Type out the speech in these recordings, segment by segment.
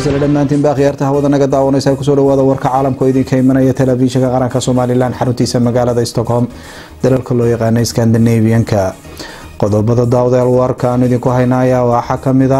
isla dhammaantiin baa khiyaarta hawada naga daawanaysa kusoo dhawaada warka caalamka oo idinka imanaya telefishinka qaranka somalilan xaruntiisa magaalada stockholm dalalka loo yaqaana scandinavianka qodobada daawadayaal warka aan idinku hayna ayaa waxaa kamida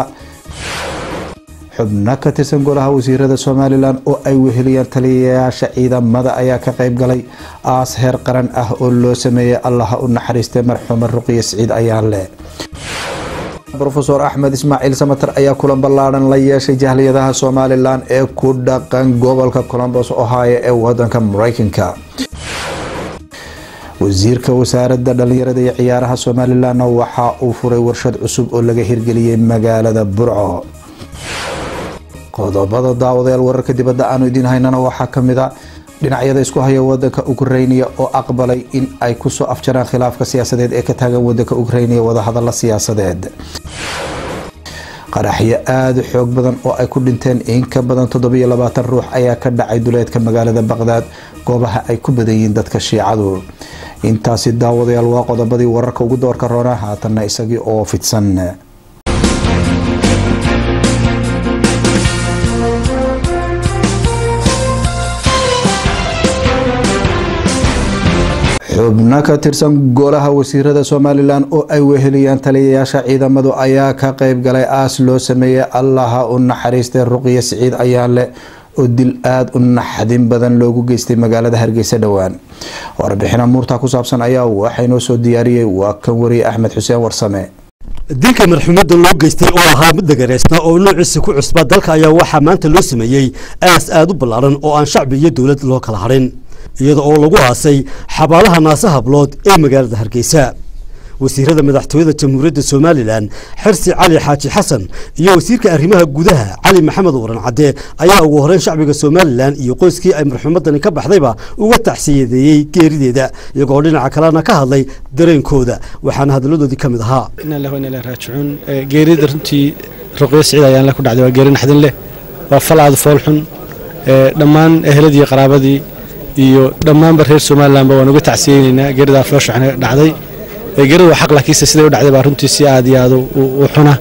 xubno ka tirsan golaha wasiirada somalilan oo ay weheliyaan taliyayaasha ciidamada ayaa ka qeyb galay aas heer qaran ah oo loo sameeyay allaha u naxariistay marxuuma ruqiya siciid ayaanle rofeor axmed ismaaciil samater ayaa kulan ballaadhan la yeeshay jahliyadaha somalilan ee ku dhaqan gobolka colombos ohio ee wadanka mareykanka wasiirka wasaarada dhalinyarada iyo ciyaaraha somalilanna waxa uu furay warshad cusub oo laga hirgeliyey magaalada burco qodobada daawadayaal wararka dibadda aanu idiin haynana waxaa kamid a dhinacyada isku haya wadanka ukrainiya oo aqbalay in ay kusoo afjaraan khilaafka siyaasadeed ee ka taagan wadanka ukrainiya wadahadala siyaasadeed qaraxyo aada u xoog badan oo ay ku dhinteen in ka badan toddobiyo labaatan ruux ayaa ka dhacay duleedka magaalada baqdaad goobaha ay ku badan yihiin dadka shiicadu intaasi daawadayaal waa qodobadii wararka ugu doorka roona haatanna isagii oo fidsan xubno ka tirsan golaha wasiirada somalilan oo ay weheliyaan taliyayaasha ciidamadu ayaa ka qeyb galay aas loo sameeyey allaha u naxariistay ruqiya siciid ayaanle oo dil aada u naxdin badan loogu geystay magaalada hargeysa dhowaan warbixina muurta ku saabsan ayaa waxaynoo soo diyaariyey waa kan wariye axmed xuseen warsame dilka marxuumada loo geystay oo ahaa mid dagareysna oo noociisa ku cusba dalka ayaa waxaa maanta loo sameeyey aas aada u ballaaran oo aan shacbi iyo dowlad loo kala hadhin iyada oo lagu aasay xabaalaha naase hablood ee magaalada hargeysa wasiirada madaxtooyada jamhuuriyadda somalilan xirsi cali xaaji xasan iyo wasiirka arrimaha gudaha cali maxamed waran cadde ayaa ugu horeyn shacbiga somalilan iyo qoyskii ay marxuumadani ka baxdayba uga taxsiyadeeyey geerideeda iyagoo dhinaca kalena ka hadlay dareenkooda waxaana hadaladoodii ka mid ahaa raajicuun geerida runtii ruqyo siciid ayaan le ku dhacday waa geeri naxdin leh waa fal aada foolxun dhammaan eheladii qaraabadii iyo dhammaanba reer somalilanba waan uga tacsiyeyneynaa geeridaa fooshaxna dhacday geerida waa xaq laakiinse siday u dhacday baa runtii si aad iyo aad u xuna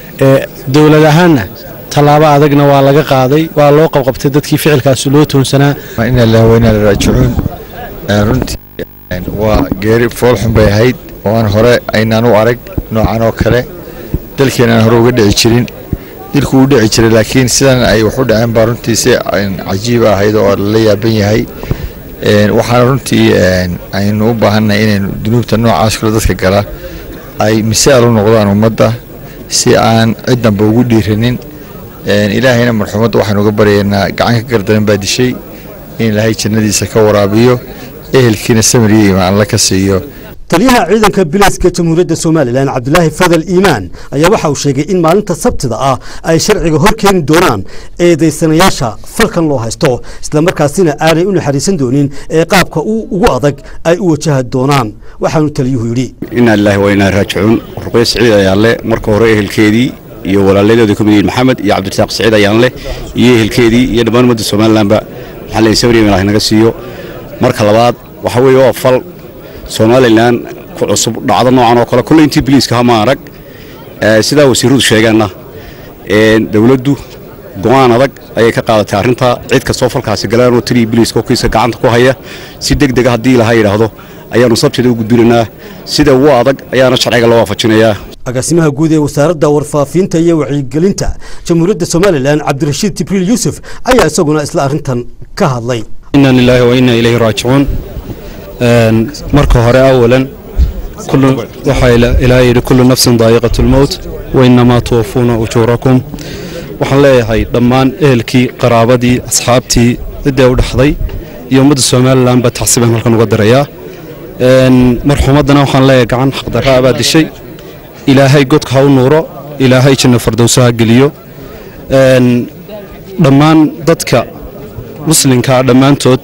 dowlad ahaanna tallaabo adagna waa laga qaaday waa loo qabqabtay dadkii ficilkaasi loo toonsanaa ina ilaah weyna la raajicuun runtii waa geeri foolxun bay ahayd oo aan hore aynaan u arag noocan oo kale dalkeena aan hore uga dhici jirin dilku uu dhici jiray laakiin sidan ay wax u dhaceen baa runtii si cajiiba ahayd oo lala yaaban yahay waxaana runtii aynu u baahannahay inaynu dunuubta noocaas kale dadka gala ay misaal u noqdaan ummadda si aan ciddanba ugu dhiiranin ilaahayna marxuumadda waxaynu uga baryaynaa gacan ka gardaran baa dishay in ilaahay jannadiisa ka waraabiyo ehelkiina samir iyo imaan alla ka siiyo taliyaha ciidanka bilayska jamhuuriyadda somalilan cabdilaahi fadal iimaan ayaa waxa uu sheegay in maalinta sabtida ah ay sharciga hor keeni doonaan eedaysanayaasha falkan loo haysto islamarkaasina aanay u naxariisan doonin ee qaabka ugu adag ay u wajahi doonaan waxaanu taliyuhu yidhi inaa lilaahi waa inaa raajicuun ruqyo siciid ayaanle marka hore ehelkeedii iyo walaaladeeda ka mid yihiin maxamed iyo cabdirasaaq siciid ayaanle iyo ehelkeedii iyo dhammaan ummadda somalilanba maxaa leeyahay sawir ilaah naga siiyo marka labaad waxa weeye waa fal somalilan ku cusub dhacdo noocan oo kale kulle intii biliiska hama arag sidaa wasiiradu sheegeenna dowladdu go'aan adag ayay ka qaadatay arrintaa cid kastoo falkaasi galaanoo taliya biliiska kiiska gacanta ku haya si deg dega haddii ilaha yidhaahdo ayaannu sabtida u gudbinaynaa sida ugu adag ayaana sharciga loo waafajinayaa agaasimaha guud ee wasaaradda warfaafinta iyo wacyigelinta jamhuuriyadda somalilan cabdirashiid jibriil yuusuf ayaa isaguna isla arrintan ka hadlay inna lilaahi wa inna ilayhi raajicuun marka hore awalan waxaa ilaa yidhi kullu nafsin daa'iqatu lmowt wa innamaa tuwafuuna ujuurakum waxaan leeyahay dhammaan ehelkii qaraabadii asxaabtii ciddee u dhexday iyo ummadda somalilan baa taxsiibaan halkan uga dirayaa marxuumaddana waxaan leeyahay gacan xaqdarraa baa dishay ilaahay godka ha u nuuro ilaahay janno fardowso ha geliyo dhammaan dadka muslimkaa dhammaantood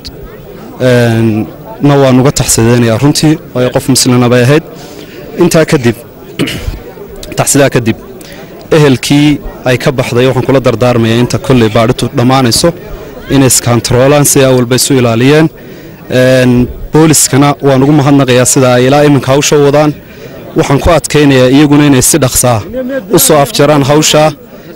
na waan uga taxsideynayaa runtii waayo qof muslina bay ahayd intaa kadib taxsidaa kadib ehelkii ay ka baxday waxaan kula dardaarmayaa inta kolley baadhitu dhammaanayso inay iskantaroolaan si awalba isu ilaaliyeen booliskana waan ugu mahadnaqayaa sida ay ilaa iminka hawsha wadaan waxaan ku adkaynayaa iyaguna inay si dhaqsaa u soo afjaraan hawshaa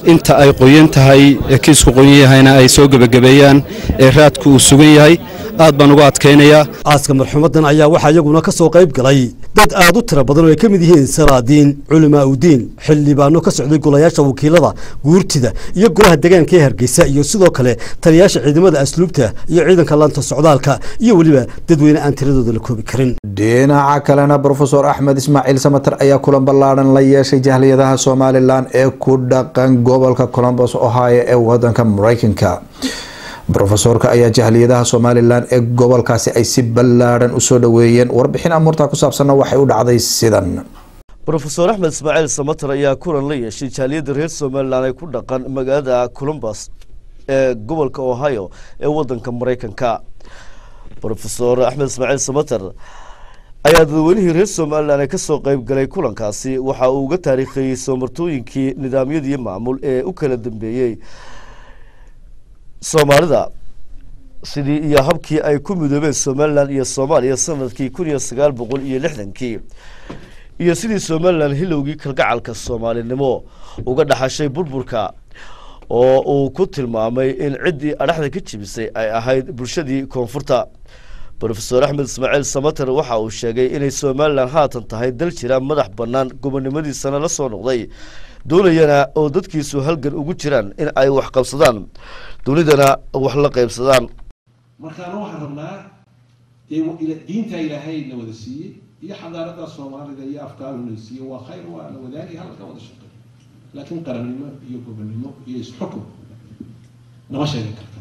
inta ay qoyan tahay ee kiisku qoyan yahayna ay soo gebagabeeyaan ee raadku uu sugan yahay aad baan uga adkaynayaa aaska marxuumadan ayaa waxaa iyaguna ka soo qayb galay dad aad u tiro badan oo ay ka mid yihiin salaadiin culimaa udiin xildhibaano ka socday golayaasha wakiilada guurtida iyo golaha deegaanka ee hargeysa iyo sidoo kale taliyaasha ciidamada asluubta iyo ciidanka laanta socdaalka iyo weliba dadweyne aan tiradooda la koobi karin dhinaca kalena brofesor axmed ismaaciil samater ayaa kulan ballaadhan la yeeshay jahliyadaha somalilan ee ku dhaqan gobolka colombos ohio ee wadanka mareykanka brofesorka ayaa jahliyadaha somalilan ee gobolkaasi ay si ballaadhan usoo dhaweeyeen warbixin amuurta ku saabsanna waxay u dhacday sidan rofeor axmed ismaaciil samater ayaa kulan la yeeshay jaaliyadda reer somalilan ee ku dhaqan magaalada columbus ee gobolka ohio ee wadanka mareykanka rofesor axmed ismaaciil samater ayaa dadweynihii reer somalilan ee kasoo qeyb galay kulankaasi waxa uu uga taariikheeyey soomartooyinkii nidaamyadii maamul ee u kala dambeeyey soomaalida sidii iyo habkii ay ku midoobeen somalilan iyo soomaaliya sanadkii kun iyo sagaal boqol iyo lixdankii iyo sidii somalilan hilowgii kalgacalka soomaalinimo uga dhaxashay burburka oo uu ku tilmaamay in ciddii adhaxda ka jibisay ay ahayd bulshadii koonfurta rofesor axmed ismaaciil samater waxa uu sheegay inay somalilan haatan tahay dal jira madax bannaan gobonimadiisana la soo noqday doonayana oo dadkiisu halgan ugu jiraan in ay wax qabsadaan dunidana wax la qaybsadaan markaana waxaan rabnaa dee diinta ilaahay na wada siiyey iyo xadaarada soomaalida iyo afkaaruna siiyey waa khayr waa la wadaagay halka wada shaqey laakiin qarannimo iyo gobonnimo iyo isxukun nama sheegan karta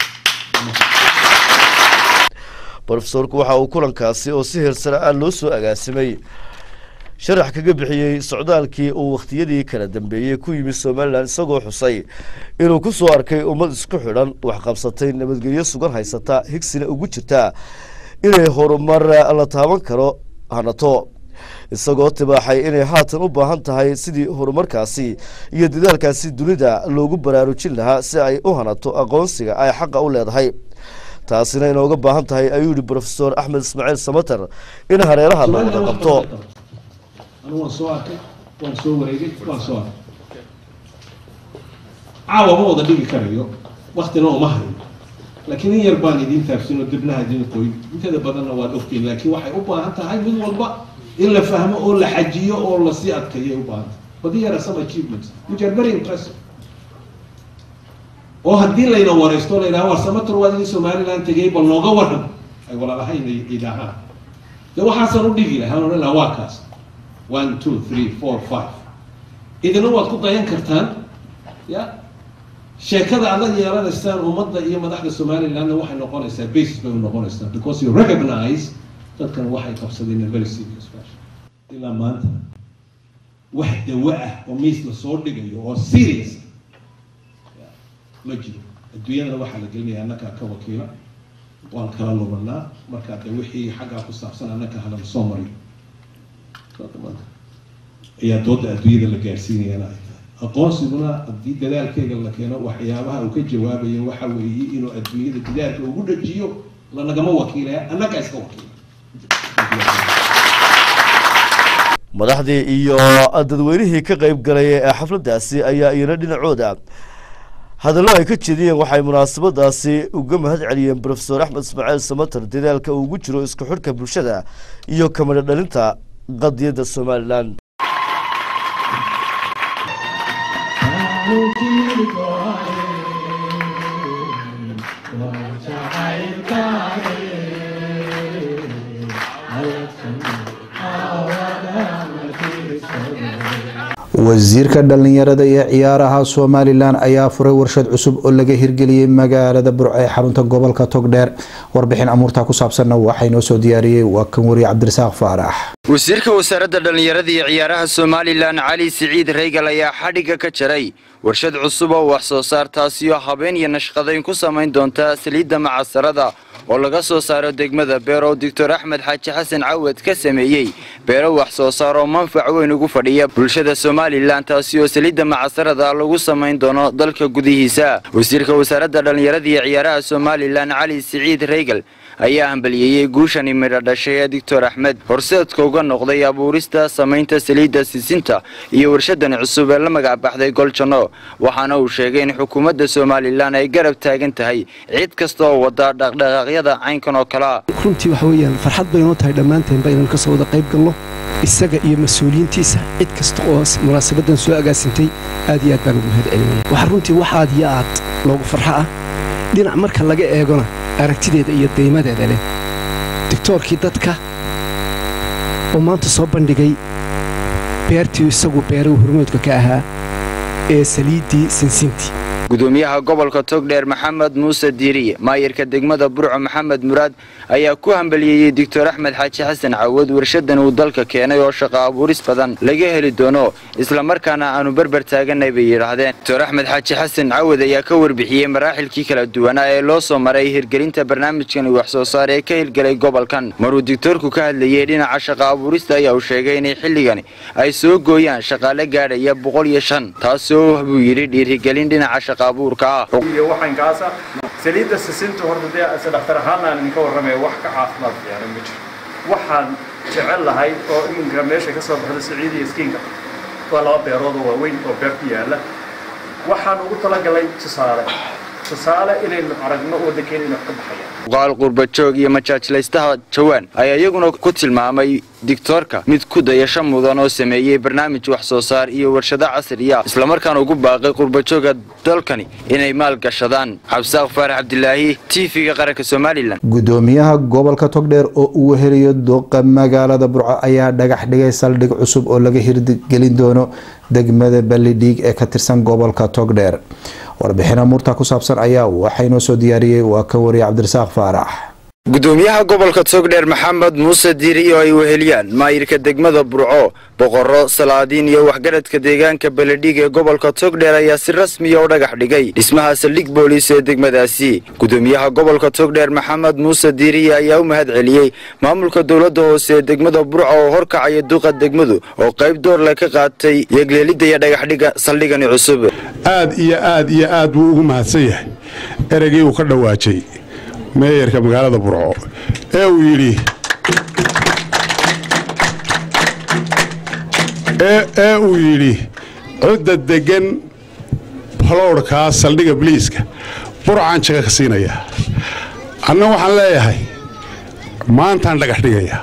rofesorku waxa uu kulankaasi oo si heersare ah loo soo agaasimay sharax kaga bixiyey socdaalkii uu wakhtiyadii kala dambeeyey ku yimid somalilan isagoo xusay inuu ku soo arkay ummad isku xidhan waxqabsatay nabadgelyo sugan haysata higsina ugu jirta inay horumar la taaban karo hanato isagoo tibaaxay inay haatan u baahan tahay sidii horumarkaasi iyo dadaalkaasi dunida loogu baraarujin lahaa si ay u hanato aqoonsiga ay xaqa u leedahay taasina inooga baahan tahay ayuu yihi rofesor axmed ismaaciil samater in hareeraha la wada qabto anu waan soo arkay waan soo wareegay waan soo arkay caawa ma wada dhigi karayo waktina uma hayo laakiin in yar baan idiin taabsin oo dibnaha idiin qoy inteeda badanna waad ogtiin laakiin waxay u baahan tahay mid walba in la fahmo oo la xajiyo oo lasii adkeeyo ay u baahan tahay but here are some achievements which are very impressive oo haddii layna wareysto la yidhaha war samator waad idin somaliland tegay bal nooga waran ay walaalahayna idhahaan dee waxaasaan u dhigi lahaa odhan lahaa waa kaas one two three four five idina waad ku dayan kartaan ya sheekada aad la yeelanaysaan ummadda iyo madaxda somalilandna waxay noqonaysaa basis bay u noqonaysaa because you recognize dadkan waxay qabsadeen a very serious fashion ilaa maanta wax dawo ah oo miis la soo dhigayo oo serious ma jiro adduunyadana waxaa la gelinaya annakaa ka wakiila waan kala lubanaa markaa de wixii xaggaa ku saabsan annaka halana soo mariyo ayaa dooda adduunyada la gaarsiinayana ay tahay aqoonsiguna haddii dadaalkeega la keeno waxyaabaha uu ka jawaabayo waxa weeye inuu adduunyada dadaalka ugu dhajiyo lanagama wakiilaya annagaa iska wakiila madaxdii iyo dadweynihii ka qeyb galay ee xafladaasi ayaa iyana dhinacooda hadallo ay ka jeediyeen waxay munaasabadaasi uga mahad celiyeen rofesor axmed ismaaciil samater dadaalka uu ugu jiro isku xidhka bulshada iyo kamadho dhalinta qadiyadda somalilan wasiirka dhalinyarada iyo ciyaaraha somalilan ayaa furay warshad cusub oo laga hirgeliyey magaalada burco ee xarunta gobolka togdheer warbixin amuurta ku saabsanna waxaa inoo soo diyaariyey waa kan wariye cabdirasaaq faarax wasiirka wasaaradda dhallinyarada iyo ciyaaraha somalilan cali siciid reygal ayaa xadhigga ka jaray warshad cusub oo wax soo saar taasiyo habeen iyo nashqadayn ku samayn doonta saliidda macasarada oo laga soo saaro degmada beerow doctor axmed xaaji xasan cawad ka sameeyey beero wax soo saar oo manfac weyn ugu fadhiya bulshada somalilan taasi oo saliidda macasarada lagu samayn doono dalka gudihiisa wasiirka wasaaradda dhallinyarada iyo ciyaaraha somalilan cali siciid reygal ayaa hambaliyeeyey guushani midho dhashay ee doctor axmed horseedka uga noqday abuurista samaynta saliidda sisinta iyo warshadan cusub ee la magac baxday goljanno waxaana uu sheegay in xukuumadda somalilan ay garab taagan tahay cid kasta oo wada dhaqdhaqaaqyada caynkan oo kalea runtii waxa weeyaan farxad baynoo tahay dhammaanteenba inaan kasoo wada qayb galno isaga iyo mas-uuliyiintiisa cid kasta oo munaasabadan soo agaasintay aad iyo aad baan ugu mahad celinaya waxaa runtii wax aad iyo aad loogu farxo ah dhinac marka laga eegona aragtideeda iyo daymadeeda leh digtoorkii dadka oo maanta soo bandhigay beertii isagu beerahu hormoodka ka ahaa ee saliiddii sinsintii gudoomiyaha gobolka togdheer maxamed muuse diiriye maayirka degmada burco maxamed muraad ayaa ku hambaliyeeyey doctor axmed xaaji xasan cawad warshadan uu dalka keenay oo shaqo abuuris badan laga heli doono islamarkaana aanu berber taaganay bay yidhaahdeen doctor axmed xaaji xasan cawad ayaa ka warbixiyey maraaxilkii kala duwanaa ee loo soo maray hirgelinta barnaamijkan wax soo saar ee ka hirgelay gobolkan maruu digtoorku ka hadlayey dhinaca shaqo abuurista ayaa uu sheegay inay xilligani ay soo gooyaan shaqaale gaadhaya boqol iyo shan taasoo buu yidhi dhiirigelin dhinaca iyo waxaynkaasa saliidda sisinta horta dee ise dhakhtar ahaanna aan idinka warramaya wax ka caafimaad fiican ma jiro waxaan jecel lahay oo iminka meesha ka soo baxda siciid iyo iskiinka waa laba beerood oo waaweyn oo beer ku yaalla waxaan ugu talagalay tusaale tusaale inaynu aragno waddankeena inay wax ka baxayaan qaal qurbajoog iyo majaajlaystaha jawaan ayaa iyaguna ku tilmaamay digtoorka mid ku dayasho mudan oo sameeyey barnaamij wax soo saar iyo warshado casriya islamarkaana ugu baaqay qurbajooga dalkani inay maal gashadaan cabsaaq faarax cabdilaahi tv-ga qaranka somalilan gudoomiyaha gobolka togdheer oo uu weheliyo duqa magaalada burco ayaa dhagax dhigay saldhig cusub oo laga hirgelin doono degmada ballidhiig ee ka tirsan gobolka togdheer warbixina murta ku saabsan ayaa waxaynoo soo diyaariyey waa ka wariye cabdirasaaq faarax gudoomiyaha gobolka togdheer maxamed muuse diiri oo ay weheliyaan maayirka degmada burco boqorro salaadiin iyo waxgaradka deegaanka baledhig ee gobolka togdheer ayaa si rasmiya u dhagax dhigay dhismaha saldhig booliis ee degmadaasi gudoomiyaha gobolka togdheer maxamed muuse diiriye ayaa u mahad celiyey maamulka dowladda hoose ee degmada burco oo horkacaya duqa degmadu oo qayb doorle ka qaatay yegleelidda iyo dhagaxdhiga saldhigani cusub aad iyo aad iyo aad buu ugu mahadsan yahay ereygii uu ka dhawaajay meeyarka magaalada burco ee uu yidhi ee uu yidhi cudda deggan balowdhkaa saldhiga biliiska burcaan jaga ka siinayaa anna waxaan leeyahay maantaan dhagax dhigayaa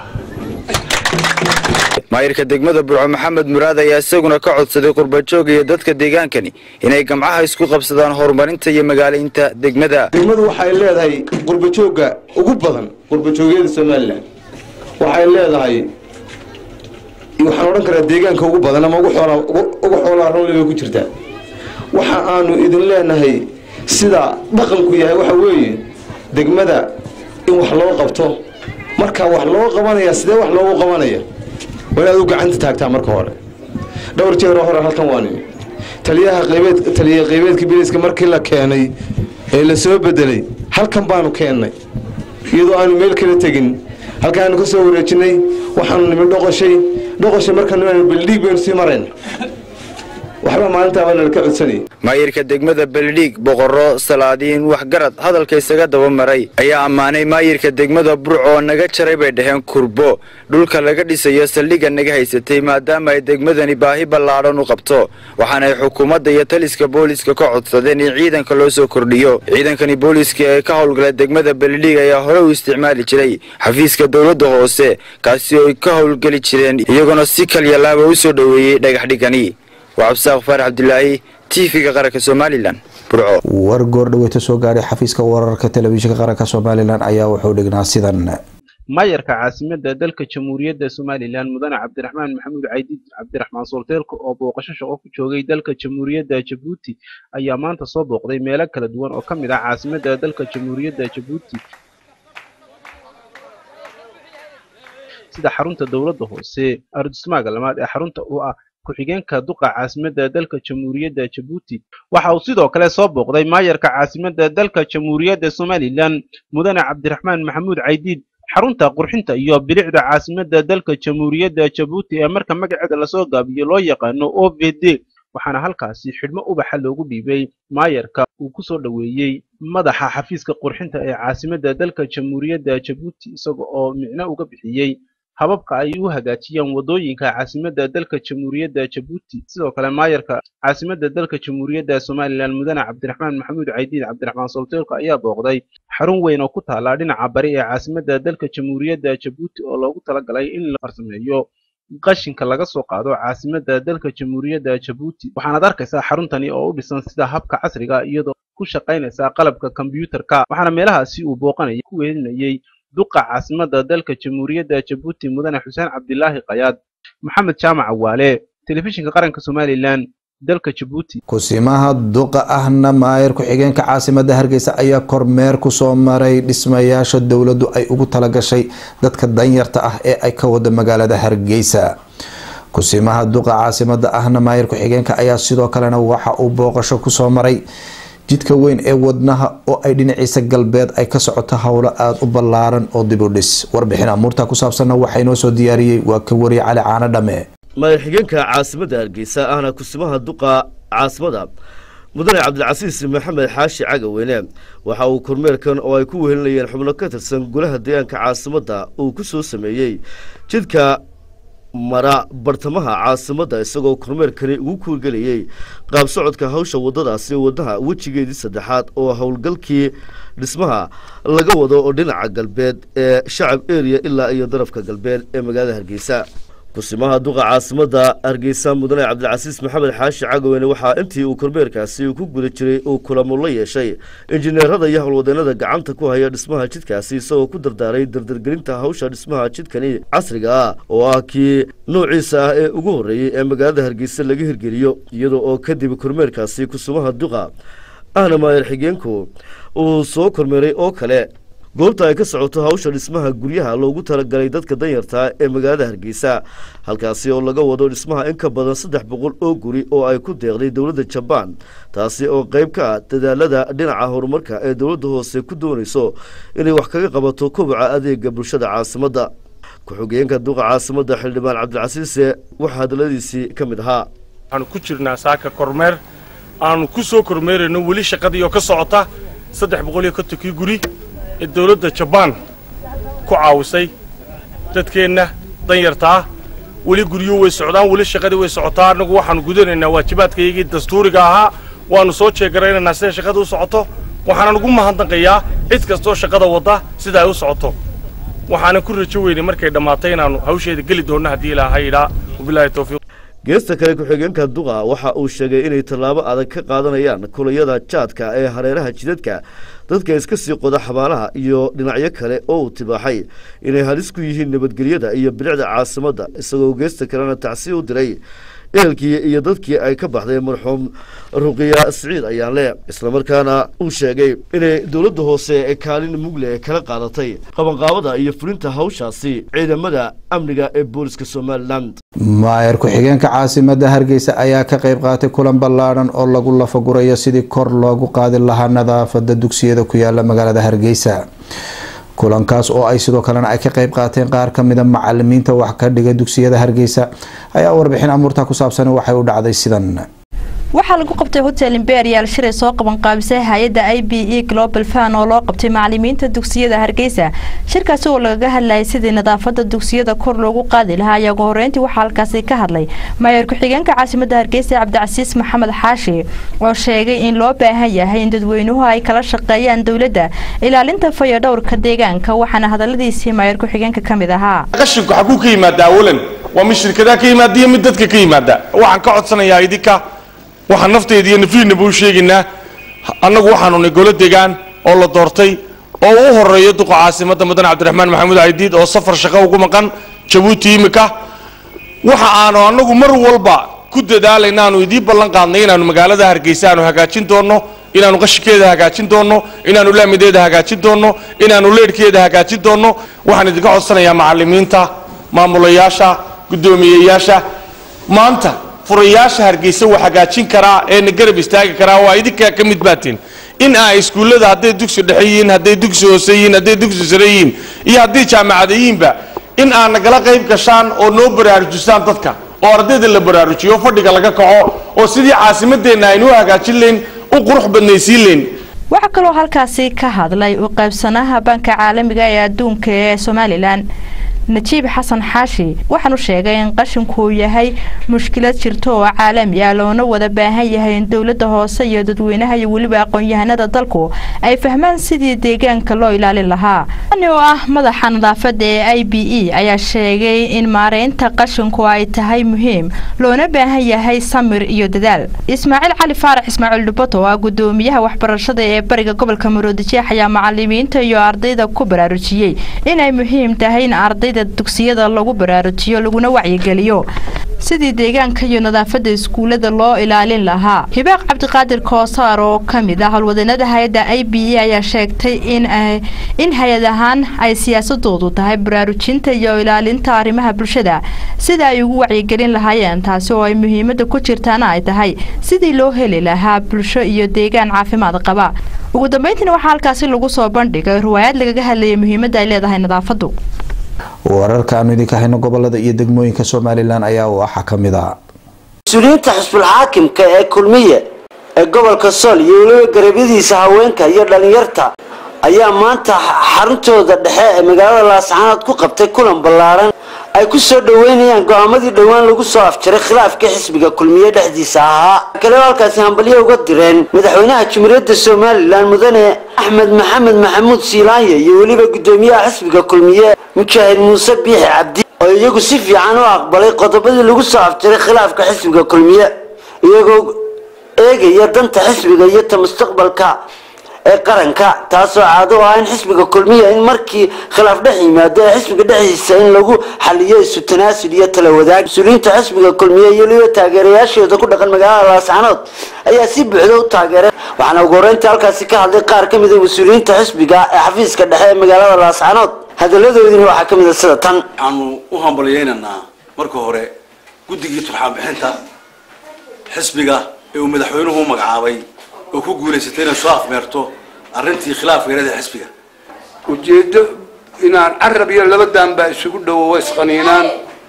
maayirka degmada burco maxamed muraad ayaa isaguna ka codsaday qurbajooga iyo dadka deegaankani inay gamcaha isku qabsadaan horumarinta iyo magaalaynta degmada degmadu waxay leedahay qurbajoogga ugu badan qurbajoogyada somalilan waxay leedahay waxaan odhan karaa deegaanka ugu badan ama ugu xoolaa rawli bay ku jirtaa waxa aanu idin leenahay sida dhaqanku yahay waxa weeye degmada in wax loo qabto marka wax loo qabanaya sidee wax loogu qabanaya waa inaad u gacanta taagtaa marka hore dhowr jeeroo hore halkan waani taliyaha qaybeed taliya qaybeedka biliska markii la keenay ee la soo bedelay halkan baanu keennay iyadoo aanu meel kala tegin halkaanu ka soo wareejinay waxaanu nimi dhoqoshay dhoqoshay markaanu baldhiig baynu sii marayna waxba maalintaaba nalka codsanayay maayirka degmada beledhiig boqorro salaadiin waxgarad hadalka isaga daba maray ayaa ammaanay maayirka degmada burco oo naga jaray bay dhaheen kurbo dhulka laga dhisayo saldhigga naga haysatay maadaama ay degmadani baahi ballaadhan u qabto waxaana ay xukuumadda iyo taliska booliiska ka codsadeen in ciidanka loo soo kordhiyo ciidankani booliiska ee ka howlgala degmada beledhiig ayaa hore u isticmaali jiray xafiiska dowladda hoose kaasi oo ay ka howlgeli jireen iyagoona si kalyalaaba u soo dhoweeyey dhagaxdhigani waa cabdisaaq faarax cabdilaahi tv-ga qaranka somalilan burco war goordhaweyta soo gaadhay xafiiska wararka telefishinka qaranka somalilan ayaa wuxuu dhignaa sidan maayarka caasimada dalka jamhuuriyadda somalilan mudane cabdiraxmaan maxamuud caydiid cabdiraxmaan solteelka oo booqasho shaqo ku joogay dalka jamhuuriyadda jabuuti ayaa maanta soo booqday meelo kala duwan oo ka mid ah caasimada dalka jamhuuriyadda jabuuti sida xarunta dowladda hoose ardusmaaga lamaad ee xarunta u ah ku-xigeenka duqa caasimadda dalka jamhuuriyadda jabuuti waxa uu sidoo kale soo booqday maayarka caasimadda dalka jamhuuriyadda somalilan mudane cabdiraxmaan maxamuud caydiid xarunta qurxinta iyo bilicda caasimadda dalka jamhuuriyadda jabuuti ee marka magaceeda lasoo gaabiyo loo yaqaano o v d waxaana halkaasi xidhmo ubaxa loogu dhiibay maayarka uu ku soo dhoweeyey madaxa xafiiska qurxinta ee caasimadda dalka jamhuuriyadda jabuuti isaga oo micno uga bixiyey hababka ay u hagaajiyaan waddooyinka caasimadda dalka jamhuuriyadda jabuuti sidoo kale maayarka caasimadda dalka jamhuuriyadda somalilan mudane cabdiraxmaan maxamuud caydiid cabdiraxmaan solteelka ayaa booqday xarun weyn oo ku taala dhinaca bari ee caasimadda dalka jamhuuriyadda jabuuti oo loogu talagalay in la farsameeyo qashinka laga soo qaado caasimadda dalka jamhuuriyadda jabuuti waxaanaad arkaysaa xaruntani oo u dhisan sida habka casriga iyadoo ku shaqaynaysa qalabka kombiyuutarka waxaana meelahaasi uu booqanayay ku weelinayay duqa caasimadda dalka jamhuuriyadda jabuuti mudane xuseen cabdilaahi kayaad maxamed jaamac awaale telefishinka qaranka somalilan dalka jabuuti kusimaha duqa ahna maayar ku-xigeenka caasimadda hargeysa ayaa kormeer kusoo maray dhismayaasha dowladdu ay ugu talagashay dadka danyarta ah ee ay ka wada magaalada hargeysa kusimaha duqa caasimadda ahna maayar ku-xigeenka ayaa sidoo kalena waxa uu booqasho kusoo maray jidka weyn ee wadnaha oo ay dhinaciisa galbeed ay ka socoto howlo aada u ballaaran oo dib u dhis warbixin amuurta ku saabsanna waxaa inoo soo diyaariyey waa ka wariye cali caano dhamme madax xigeenka caasimadda hargeysa ahna kusimaha duqa caasimada mudane cabdilcasiis maxamed xaashi cagaweyne waxa uu kormeerkan oo ay ku wehelinayeen xubno ka tirsan golaha deegaanka caasimadda uu ku soo sameeyey jidka mara bartamaha caasimadda isagoo kormeerkani ugu kuurgelayey qaab socodka hawsha waddadaasi wadnaha wejigeedii saddexaad oo howlgalkii dhismaha laga wado oo dhinaca galbeed ee shacab eriya ilaa iyo darafka galbeed ee magaalada hargeysa kusimaha duqa caasimadda hargeysa mudane cabdilcasiis maxamed xaashi cagaweyne waxaa intii uu kormeerkaasi ku guda jiray uu kulamo la yeeshay injineerada iyo howlwadeenada gacanta ku haya dhismaha jidkaasi isagoo ku dardaaray dardargelinta hawsha dhismaha jidkani casriga ah oo ah kii noociisa ah ee ugu horreeyey ee magaalada hargeysa laga hirgeliyo iyadoo oo kadib kormeerkaasi kusimaha duqa ahna maayar xigeenku uu soo kormeeray oo kale goobta ay ka socoto hawsha dhismaha guryaha loogu talagalay dadka danyarta ee magaalada hargeysa halkaasi oo laga wado dhismaha in ka badan saddex boqol oo guri oo ay ku deeqday dowladda jabaan taasi oo qayb ka ah dadaalada dhinaca horumarka ee dowladda hoose ku doonayso inay wax kaga qabato koboca adeega bulshada caasimadda ku-xigeenka duqa caasimadda xildhibaan cabdilcasiise waxaa hadaladiisii ka mid ahaa waxaanu ku jirnaa saaka kormeer aanu ku soo kormeerayno weli shaqadii oo ka socota saddex boqol iyo kontonkii guri ee dawladda jabaan ku caawisay dadkeenna danyarta ah weli guryo way socdaan weli shaqadii way socotaa annagu waxaanu gudanaynaa waajibaadkaygii dastuuriga ahaa waannu soo jeegaraynaynaa siday shaqada u socoto waxaanan ugu mahadnaqayaa cid kastoo shaqada wadda sida ay u socoto waxaanan ku rajo weynay markay dhammaatay inaannu hawsheeda geli doonno haddii ilaahay idhaa wabilaahi towfiiq geesta kale ku-xigeenka duqa waxa uu sheegay inay tallaabo adag ka qaadanayaan kulayada jaadka ee hareeraha jidadka dadka iska sii qoda xabaalaha iyo dhinacyo kale oo uu tibaaxay inay halis ku yihiin nabadgelyada iyo bilicda caasimadda isagoo geesta kalena tacsi u diray ehelkii iyo dadkii ay ka baxday marxuum ruqiya siciid ayaanle islamarkaana uu sheegay inay dowladda hoose ee kaalin mugle kala qaadatay qabanqaabada iyo fulinta hawshaasi ciidamada amniga ee booliska somalilan maayar ku-xigeenka caasimadda hargeysa ayaa ka qayb qaatay kulan ballaadhan oo lagu lafagurayo sidii kor loogu qaadi lahaa nadaafada dugsiyada ku yaala magaalada hargeysa kulankaas oo ay sidoo kalena ay ka qayb qaateen qaar kamida macalimiinta wax ka dhiga dugsiyada hargeysa ayaa warbixin amuurta ku saabsan waxay u dhacday sidan waxaa lagu qabtay hotel imperial shilay soo qaban qaabisay hay-adda i b e global fan oo loo qabtay macalimiinta dugsiyada hargeysa shirkaasi oo lagaga hadlayay sidii nadaafada dugsiyada kor loogu qaadi lahaa ayaa ugu horeyntii waxaa halkaasi ka hadlay maayar ku-xigeenka caasimadda hargeysa cabdicasiis maxamed xaashi oo sheegay in loo baahan yahay in dadweynuhu ay kala shaqeeyaan dowladda ilaalinta fayodhowrka deegaanka waxaana hadaladiisii maayar ku-xigeenka ka mid ahaa qashinku xaguu ka yimaada awalan waa mid shirkadaha ka yimaada iyo mid dadka ka yimaada waxaan ka codsanayaa idinka waxaan nafteyda iyo nafriinaba u sheegaynaa annagu waxaanu nay golo degaan oo la doortay oo u horeeyo duqa caasimadda mudane cabdiraxmaan maxamuud caydiid oo safar shaqo ugu maqan jabuuti imika waxa aanu annagu mar walba ku dadaalayna aanu idiin ballan qaadnay inaanu magaalada hargeysa aanu hagaajin doonno inaanu qashinkeeda hagaajin doonno inaanu laamideeda hagaajin doonno inaanu leedhkeeda hagaajin doonno waxaan idinka codsanayaa macalimiinta maamulayaasha guddoomiyeyaasha maanta furayaasha hargeysa wax hagaajin karaa ee na garab istaagi karaa waa idinkaa ka mid baatiin in aa iskuullada hadday dugsi dhexe yihiin hadday dugsi hoose yihiin hadday dugsi sare yihiin iyo hadday jaamacada yihiinba in aa nagala qayb gashaan oo noo baraarujisaan dadka oo ardayda la baraarujiyo fadhiga laga kaco oo sidii caasimadeenna aynu u hagaajin layn u qurux badnaysiin layn waxaa kaloo halkaasi ka hadlay u qaybsanaha banka caalamiga ee adduunka ee somalilan najiib xasan xaashi waxaanu sheegay in qashinku uu yahay mushkilad jirto oo caalami ah loona wada baahan yahay in dowladda hoose iyo dadweynaha iyo weliba aqoon-yahanada dalku ay fahmaan sidii deegaanka loo ilaalin lahaa ani oo ah madaxa nadaafada ee i b e ayaa sheegay in maareynta qashinku ay tahay muhiim loona baahan yahay samir iyo dadaal ismaaciil cali faarax ismaaciil dhubato oo ah gudoomiyaha waxbarashada ee bariga gobolka maroodijeex ayaa macalimiinta iyo ardayda ku baraarujiyey inay muhiim tahay in arday dugsiyada lagu baraarujiyo laguna wacyigeliyo sidii deegaanka iyo nadaafada iskuulada loo ilaalin lahaa hibaaq cabdiqaadir koosaar oo ka mid ah howlwadanada hay-adda i b e ayaa sheegtay in hay-ad ahaan ay siyaasadoodu tahay baraarujinta iyo ilaalinta arrimaha bulshada sida ay ugu wacyigelin lahaayeen taasi oo ay muhiimada ku jirtaana ay tahay sidii loo heli lahaa bulsho iyo deegaan caafimaad qaba ugu dambeyntiina waxaa halkaasi lagu soo bandhigay riwaayad lagaga hadlayay muhiimadda ay leedahay nadaafadu wararka aanu idinka hayno gobolada iyo degmooyinka somalilan ayaa waxaa ka mid ah mas-uuliyiinta xisbulxaakimka ee kulmiye ee gobolka sool iyo weliba garabyadiisa haweenka iyo dhallinyarta ayaa maanta xaruntooda dhexe ee magaalada laascaanood ku qabtay kulan ballaaran ay ku soo dhoweynayaan go-aamadii dhowaan lagu soo afjaray khilaafkii xisbiga kulmiye dhexdiisa ahaa kale halkaasi hambalyo uga direen madaxweynaha jumhuuriyadda somalilan mudane axmed maxamed maxamuud siilaanye iyo weliba gudoomiyaha xisbiga kulmiye mujaahid muuse biixi cabdi oo iyagu si fiican u aqbalay qodobadii lagu soo afjaray khilaafka xisbiga kulmiye iyagoo eegaya danta xisbiga iyo ta mustaqbalka ee qaranka taasoo caado u ah in xisbiga kulmiya in markii khilaaf dhex yimaado ee xisbiga dhexdiisa in lagu xaliyo isu tanaasul iyo tala wadaag mas-uuliyiinta xisbiga kulmiye iyo weliba taageerayaashooda ku dhaqan magaalada laascanood ayaa si buuxda u taageeray waxaana ugu horeynta halkaasi ka hadlay qaar ka mida mas-uuliyiinta xisbiga ee xafiiska dhexe ee magaalada laascanood hadaladoodina waxaa ka mid a sida tan waxaanu u hambaliyeynaynaa marka hore guddigii turxaan bixinta xisbiga ee uu madaxweynuhu u magacaabay oo ku guulaysatay inay soo afmeerto arrintii khilaafka yarada xisbiga ujeeddo inaan carab iyo laba daanbaa isugu dhowo way isqaniinaan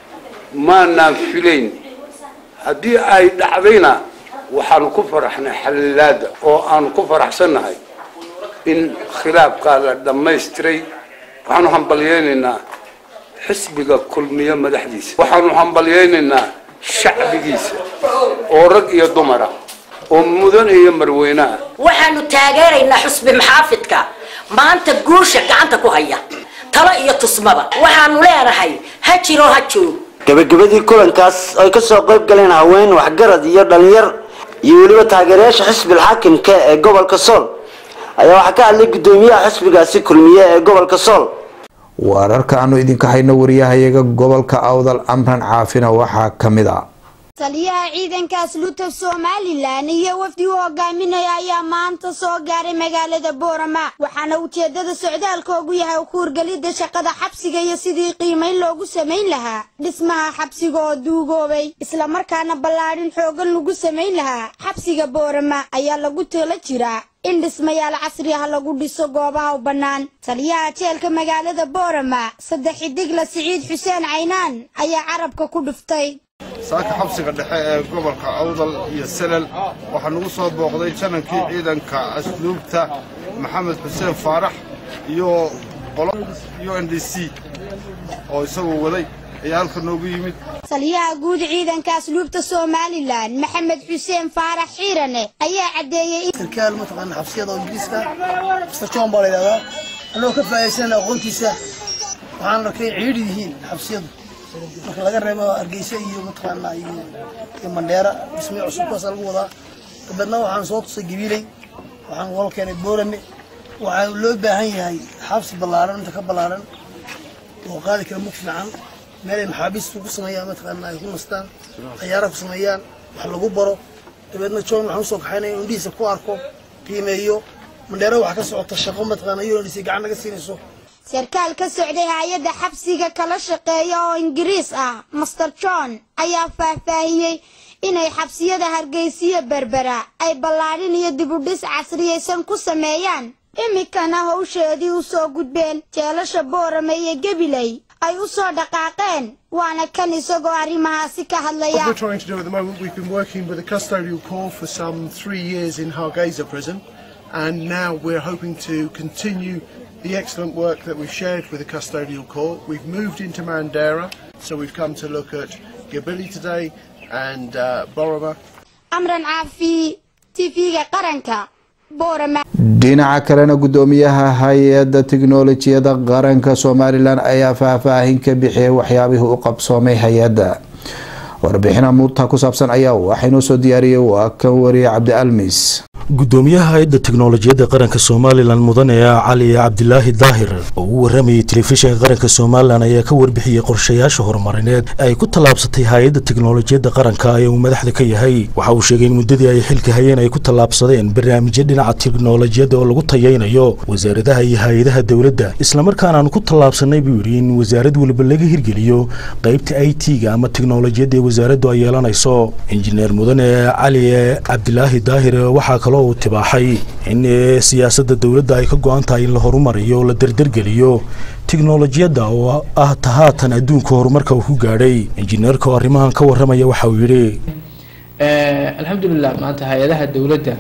maanaan filayn haddii ay dhacdayna waxaanu ku faraxnay xalilaada oo aanu ku faraxsannahay in khilaafkaa la dhammaystiray waxaanu hambalyeynaynaa xisbiga kulmiye madaxdiisa waxaanu hambalyeynaynaa shacbigiisa oo rag iyo dumara oo mudan iyo marweynaha waxaanu taageeraynaa xusbi maxaafidka maanta guusha gacanta ku haya talo iyo tusmaba waxaanu leenahay ha jiro ha joog gabagabadii kulankaas ay ka soo qayb galeen haween waxgarad iyo dhalinyar iyo weliba taageerayaasha xisbil xaakimka ee gobolka sool ayaa waxaa ka hadlay gudoomiyaha xisbigaasi kulmiye ee gobolka sool wararka aanu idinka hayno wariyahayaga gobolka awdal amran caafina waxaa ka mid ah taliyaha ciidanka asluubta somalilan iyo wafdi u hogaaminaya ayaa maanta soo gaaray magaalada boorama waxaana ujeedada socdaalkoogu yahay ku hurgelidda shaqada xabsiga iyo sidii qiimayn loogu samayn lahaa dhismaha xabsiga oo duugoobay islamarkaana ballaadhin xoogan lagu samayn lahaa xabsiga boorama ayaa lagu tala jiraa in dhismayaal casri ah lagu dhiso goobaha u bannaan taliyaha jeelka magaalada boorama saddex xidigla siciid xuseen caynaan ayaa carabka ku dhuftay saaka xabsiga dhexe ee gobolka awdal iyo selel waxaa nagu soo booqday janankii ciidanka asluubta maxamed xuseen faarax iyo qolo u n d c oo isagoo waday ayaa halka noogu yimid taliyaha guud ciidanka asluubta somalilan maxamed xuseen faarax xiirane ayaa caddeeyey sarkaal mataqaana xabsiyada oo ingiriiska mr john baa la yidhahdaa annagoo ka faa'iidaysanana aqoontiisa waxaan arkay ciidhi yihiin xabsiyadu marka laga reebo hargeysa iyo mataqaana iyo iyo mandheera dhismay cusub kuwaas lagu wadaa dabeedna waxaan soo tusay gabiiley waxaan wal keenay boorame waxaa loo baahan yahay xabsi ballaaran inta ka ballaaran oo qaadi kara mug fiican meel ay maxaabiistu ku sameeyaan mataqaana ay ku nastaan ciyaara ku sameeyaan wax lagu baro dabeedna john waxaan usoo kaxaynaya indhihiisa ku arko qiimeeyo mandheera waxaa ka socota shaqo mataqaana iyadoo indhiisa gacan naga siinayso sarkaal ka socday hay-adda xabsiga kala shaqeeya oo ingiriis ah master john ayaa faahfaahiyey inay xabsiyada hargeysiyo berbera ay ballaadhin iyo dibudhis casriyaysan ku sameeyaan iminkana howsheedii u soo gudbeen jeelasha boorame iyo gebiley ay u soo dhaqaaqeen waana kan isagoo arrimahaasi ka hadlaya What we're trying to do at the moment, we've been working with a custodial corps for some three years in Hargeisa prison, and now we're hoping to continue the excellent work that we've shared with the custodial corps. We've moved into Mandera, so we've come to look at Gabili today and uh, Boroma. amran caafi tv-ga qaranka boorama dhinaca kalena gudoomiyaha hay-adda tiknolojiyada qaranka somalilan ayaa faahfaahin ka bixiyay waxyaabihii u qabsoomay hay-adda warbixina muurta ku saabsan ayaa waxaynoo soo diyaariyey waa kan wariye cabdi almis gudoomiyaha hay-adda teknolojiyadda qaranka somalilan mudane cali cabdilaahi daahir oo u waramayay telefishinka qaranka somalilan ayaa ka warbixiyey qorshayaasha horumarineed ee ay ku tallaabsatay hay-adda teknolojiyadda qaranka ee uu madaxda ka yahay waxa uu sheegay in muddadii ay xilka hayeen ay ku tallaabsadeen barnaamijyo dhinaca teknolojiyadda oo lagu tayaynayo wasaaradaha iyo hay-adaha dowladda islamarkaana aan ku tallaabsanay buu yidhi in wasaarad waliba laga hirgeliyo qaybta i t-ga ama teknolojiyadda ee wasaaraddu ay yeelanayso injineer mudane cali cabdilaahi daahir waxaa kaloo uu tibaaxay in siyaasadda dowladda ay ka go-an tahay in la horumariyo oo la derdergeliyo tiknolojiyadda oo ah tahaatan adduunka horumarka uu ku gaadhay injineerka oo arrimahan ka warramaya waxa uu yidhi alxamdulilah maanta hay-adaha dowladda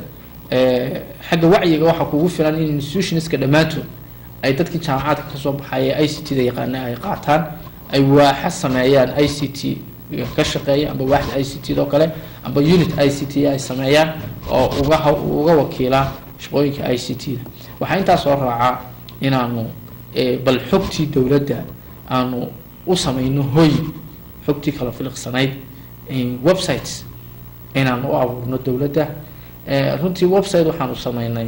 xagga wacyiga waxaa kugu filan in institutionska dhammaantood ay dadkii jaamacaadka kasoo baxaya i c t da yaqaana ay qaataan ay waaxa sameeyaan i c t ka shaqeeya amba waaxda i c t doo kale amba unit i c t ay sameeyaan oo uga uga wakiilaan shaqooyinka i c t da waxaa intaa soo raacaa inaanu bal xogtii dowladda aanu u samayno hoy xogtii kala filiqsanayd websites inaanu u abuurno dowladda runtii website waxaanu sameynay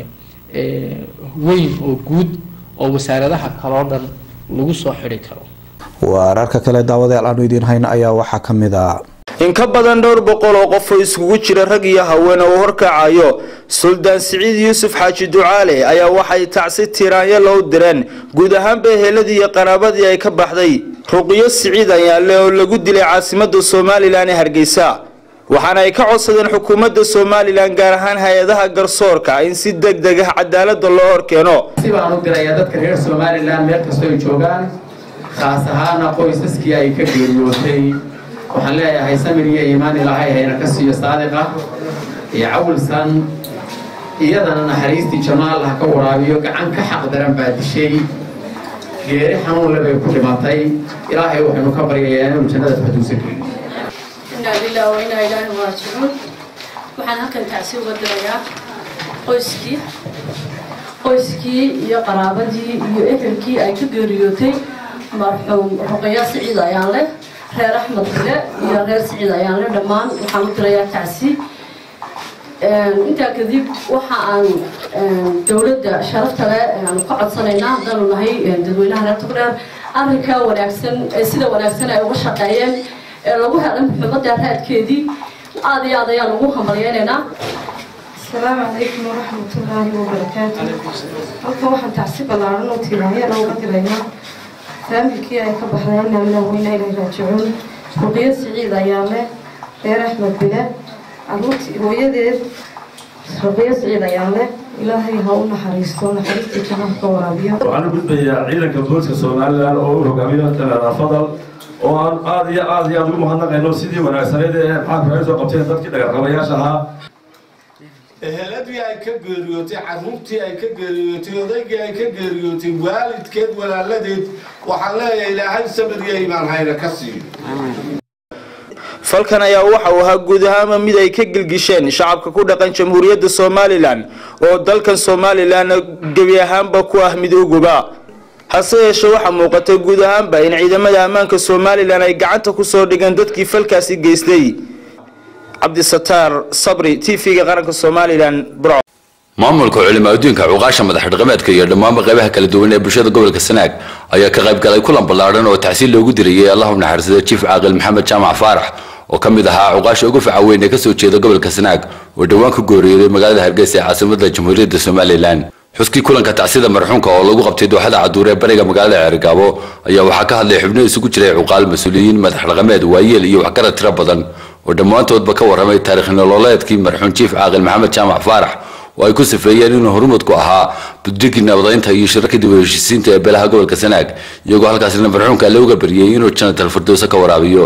weyn oo guud oo wasaaradaha kaloo dhan lagu soo xidhi karo wararka kale daawadayaal aanu idiin hayno ayaa waxaa ka mid ah in ka badan dhowr boqol oo qof oo iskugu jira rag iyo haween oo horkacayo suldaan siciid yuusuf xaaji ducaale ayaa waxay tacsi tiraanyo loo direen guud ahaanba eheladii iyo qaraabadii ay ka baxday ruqiyo siciid ayaale oo lagu dilay caasimada somalilan ee hargeysa waxaana ay ka codsadeen xukuumadda somalilan gaar ahaan hay-adaha garsoorka in si deg deg ah cadaalada loo horkeeno si baan u dirayaa dadka reer somalilan meel kastoo ay joogaan khaas ahaana qoysaskii ay ka geeriyootay waxaan leeyahay samir iyo iimaan ilaahay hayna ka siiyo saadiqa iyo cawilsan iyadana naxariistii jamaal ah ka waraabiyo gacan ka xaq daran baa dishay geeri xanuunle bay ku dhimatay ilaahay waxaynu ka baryayaa inuu jannada faduusa geliyo inaa lilah wa inaa ilaahi raajicuun waxaan halkan tacsi uga dirayaa qoyskii qoyskii iyo qaraabadii iyo ehelkii ay ka geeriyootay marxuum ruqaya siciid ayaan leh reer axmed bile iyo reer siciid ayaan leh dhammaan waxaan u dirayaa tacsi intaa kadib waxa aan dowladda sharafta leh aanu ka codsanaynaa haddaanu nahay dadweynaha reer togdheer arrinkaa wanaagsan ee sida wanaagsan ay uga shaqeeyeen ee lagu helay muxuumadda raadkeedii aad iyo aad ayaan ugu hambalyeynaynaa السلام عليكم ورحمة الله وبركاته halkan waxaan tacsi ballaaran oo tiiraanyana uga diraynaa faamilkii ay ka baxdeen inaa weyna ilay raajicuun ruqiyo siciid ayaa leh reer axmed bile caruurtii hooyadeed ruqiyo siciid ayaa leh ilaahay ha u naxariisto naxariistii jannada ka waraabiyo waxaan u gudbayaa ciidanka booliska somalilan oo u hogaamiyo taleeda fadal oo aan aad iyo aad iyo aad ugu mahadnaqayno sidii wanaagsaneyd ee maxaanku ay soo qabteen dadkii dhagarqabayaasha ahaa eheladii ay ka geeriyootay caruurtii ay ka geeriyootay odaygii ay ka geeriyootay waalidkeed walaaladeed waxaan leeyahay ilaahay sabir iyo iimaan hayna ka siiyo falkan ayaa waxa uu ahaa guud ahaanba mid ay ka gilgisheen shacabka ku dhaqan jamhuuriyadda somalilan oo dalkan somalilan gebi ahaanba ku ah mid uguba hase yeeshee waxaa muuqatay guud ahaanba in ciidamada ammaanka somalilan ay gacanta kusoo dhigeen dadkii falkaasi geystay cabdisataar sabri t v-ga qaranka somalilan burco maamulka culimo adduunka cuqaasha madax dhaqameedka iyo dhammaanba qaybaha kala duwan ee bulshada gobolka sanaag ayaa ka qayb galay kulan ballaadhan oo tacsiil loogu dirayay allahu naxariisada jiif caaqil maxamed jaamac faarax oo ka mid ahaa cuqaasha ugu faca weyn ee kasoo jeeda gobolka sanaag oo dhowaan ka gooriyooday magaalada hargeysa ee caasimada jamhuuriyadda somalilan xuskii kulanka tacsida marxuumka oo lagu qabtay dooxada caduur ee bariga magaalada ceerigaabo ayaa waxaa ka hadlay xubno isugu jiray cuqaal mas-uuliyiin madax dhaqameed waayeel iyo waxgarad tiro badan oo dhammaantoodba ka warramay taarikh nololeedkii marxuum jiif caaqil maxamed jaamac faarax oo ay ku sifeeyeen inuu horumad ku ahaa buddigii nabadaynta iyo shirarka dib u heshiisiinta ee beelaha gobolka sanaag iyagoo halkaasina marxuumka alle uga baryay inuu janatal firdowsa ka waraabiyo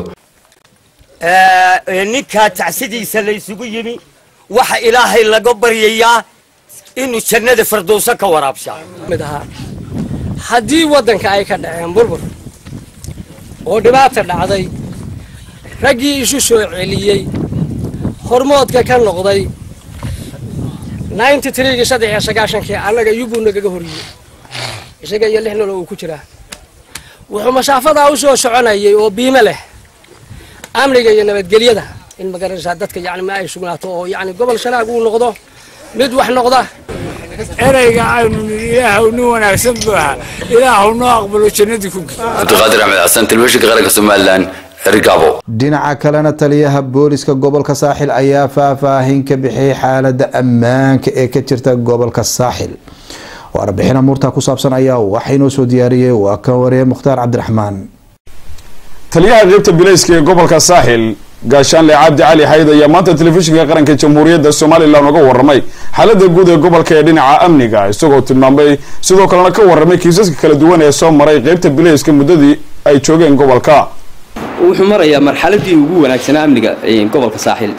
ninkaa tacsidiisa la isugu yimi waxa ilaahay laga baryayaa inuu jannada firdowsa ka waraabshaa haddii waddanka ay ka dhaceen burbur oo dhibaata dhacday raggii isu soo celiyey hormoodka ka noqday ninety threegii saddex iyo sagaashankii annaga yubuu nagaga horiyey isaga iyo lix nolol uu ku jiraa wuxuu masaafadaa u soo soconayay oo biime leh amniga iyo nabadgelyada in magaranaysaa dadka yani ma ay sugnaato oo yani gobol shanaag uu noqdo mid wax noqda ereyga aynu ilaahu nin wanaagsan buu ahaa ilaahu noo aqbalo jannadii ku cabdiqaadir axmed xasan telefishinka qaranka somalilan erigabo dhinaca kalena taliyaha booliska gobolka saaxil ayaa faahfaahin ka bixiyay xaalada ammaanka ee ka jirta gobolka saaxil warbixin amuurta ku saabsan ayaa waxaa inoo soo diyaariyey waa kan wariye mukhtaar cabdiraxmaan taliyaha qeybta bilayska ee gobolka saaxil gaashaanle cabdi cali xayd ayaa maanta telefishinka qaranka jamhuuriyadda somalilan uga warramay xaalada guud ee gobolka ee dhinaca amniga isagoo tilmaamay sidoo kalena ka warramay kiisaska kala duwan ee soo maray qeybta bilayska muddadii ay joogeen gobolka wuxuu marayaa marxaladii ugu wanaagsanaa amniga gobolka saaxil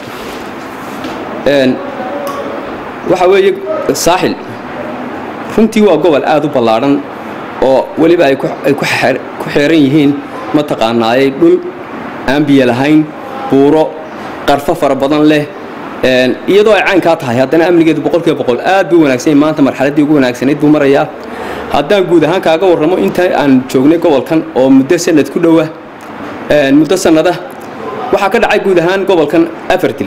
waxa weeye saaxil runtii waa gobol aada u ballaadhan oo weliba ay ku xeeran yihiin mataqaanaayey dhul aan biyo lahayn buuro qarfo fara badan leh iyadoo ay caynkaa tahay haddana amnigeedu boqolkiiba boqol aad buu wanaagsan maanta marxaladdii ugu wanaagsanayd buu marayaa haddaan guud ahaan kaaga warramo inta aan joognay gobolkan oo muddo sanad ku dhowa muddo sannada waxaa ka dhacay guud ahaan gobolkan afar dil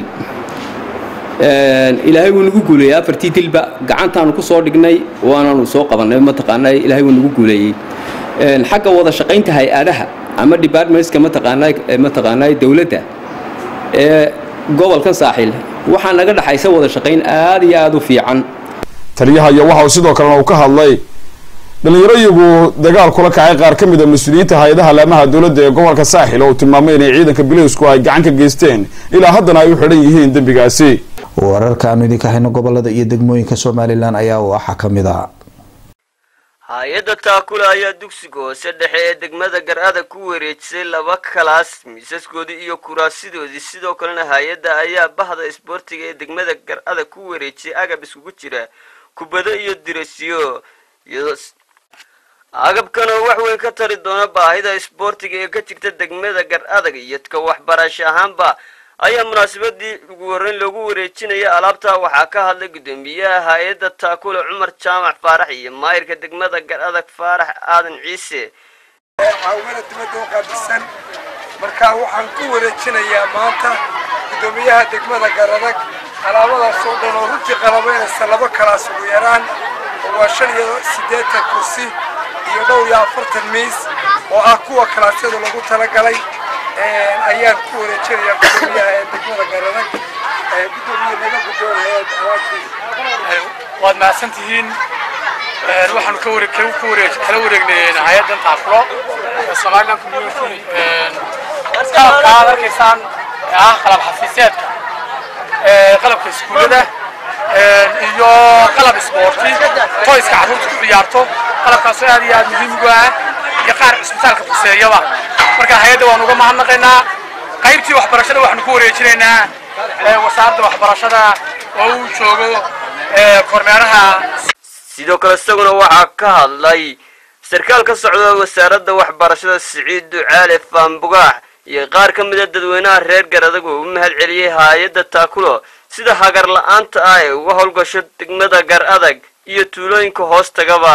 ilaahay wuu nagu guuleeyey afartii dilba gacantaanu ku soo dhignay waanaanu soo qabannay mataqaanaa ilaahay wuu nagu guuleeyey xagga wada shaqaynta hay-adaha ama departmentska mataqaanaa mataqaanaa dowladda ee gobolkan saaxiil waxaa naga dhaxaysa wada shaqayn aad iyo aada u fiican taliyaha iyo waxa uu sidoo kalena uu ka hadlay dhalinyaro iyagu dagaal kula kacay qaar ka mid a mas-uuliyiinta hay-adaha laamaha dowladda ee gobolka saaxil oo uu tilmaamay inay ciidanka bileysku ay gacan ka geysteen ilaa haddana ay u xidhan yihiin dembigaasi wararka aanu idinka hayno gobolada iyo degmooyinka somalilan ayaa waxaa ka mid ah hay-adda taakula ayaa dugsiga hoose dhexe ee degmada gar-ada ku wareejisay laba kalaas miisaskoodii iyo kuraasidoodii sidoo kalena hay-adda ayaa bahda isboortiga ee degmada gar-ada ku wareejiyay agab iskugu jira kubado iyo dirasyo iyadoo agabkan oo wax weyn ka tari doona baahida isboortiga ee ka jirta degmada gar adag iyo ka waxbarasho ahaanba ayaa munaasabadii ugu horreyn loogu wareejinaya alaabta waxaa ka hadlay guddoomiyaha hay-adda taakule cumar jaamac faarax iyo maayirka degmada gar adag faarax aadan ciise caawimada dibadda u qaabilsan marka waxaan ku wareejinayaa maanta guddoomiyaha degmada garadag alaabadaas oo dhan oo runtii qalabaynaysa laba kalaas ugu yaraan oo waa shan iyo siddeetan kursi iyo dhowr iyo afartan miis oo ah kuwa kalaasyada lagu talagalay ayaan ku wareejinayaa guddoomiyaha ee degmada garadag guddoomiye naga guddoonaya waad mahadsan tihiin waxaanu ka wareeg ku wareeg kala wareegnay hay-addan taakulo somaliland community qalabka aad arkaysaan ee ah qalab xafiiseedka qalabka iskuullada iyo qalab isboorti toyska carruurta ku ciyaarto qalabkaasoo aad iyo aad muhiim ugu ah iyo qaar cisbitaalka fuseeyaba marka hay-adda waan uga mahadnaqaynaa qaybtii waxbarashada waxaanu ku wareejinaynaa wasaaradda waxbarashada oo uu joogo kormeeraha sidoo kale isaguna waxaa ka hadlay sarkaal ka socda wasaaradda waxbarashada siciid ducaale faambugaax iyo qaar ka mida dadweynaha reer garadag oo u mahad celiyey hay-adda taakulo sida hagar la-aanta ah ee uga howlgasho degmada gar adag iyo tuulooyinka hoos tagaba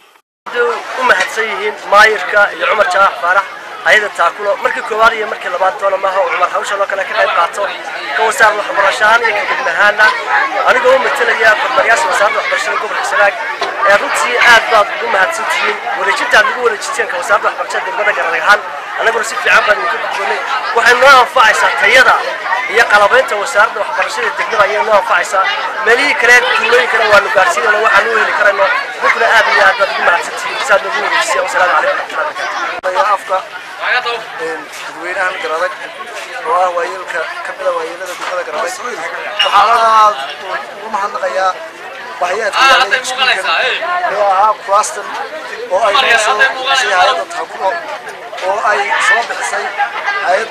u mahadsan yihiin maayirka iyo cumar jaax faarax hay-adda taakulo markii koowaad iyo markii labaad doona maaha oo cumar hawshan oo kale ka qayb qaato ka wasaarada waxbarasho ahaan iyo ka degme ahaana anigoo u matalaya kormeeryaasha wasaaradda waxbarashada gobolka sanaag ee runtii aad baad ugu mahadsan tihiin wareejinta aad nagu wareejiteen ka wasaaradda waxbarashada degmada garadag ahaan annaguna si fiican baan idinka gudboonay waxay noo anfacaysaa tayada iyo qalabaynta wasaaradda waxbarashada degmada ayay noo anfacaysaa meelihii kale tuulooyinkana waanu gaarsiinayno waxaan u heli karayno idinkuna aad iyo aad baad ugu mahadsan tihiin saad nagu wareejiseen wasalaamu calaykum waraxmatullahi wabarakatu afka shacabka dadweynahan garadag oo ah waayeelka ka mida waayeelada degmada garadag waxaan aad ugu mahadnaqayaa bahyaadka yaalay iskuulkan ee ahaa kuraastan oo ay noo soo bixisay hay-adda takulo oo ay soo bixisay hay-ad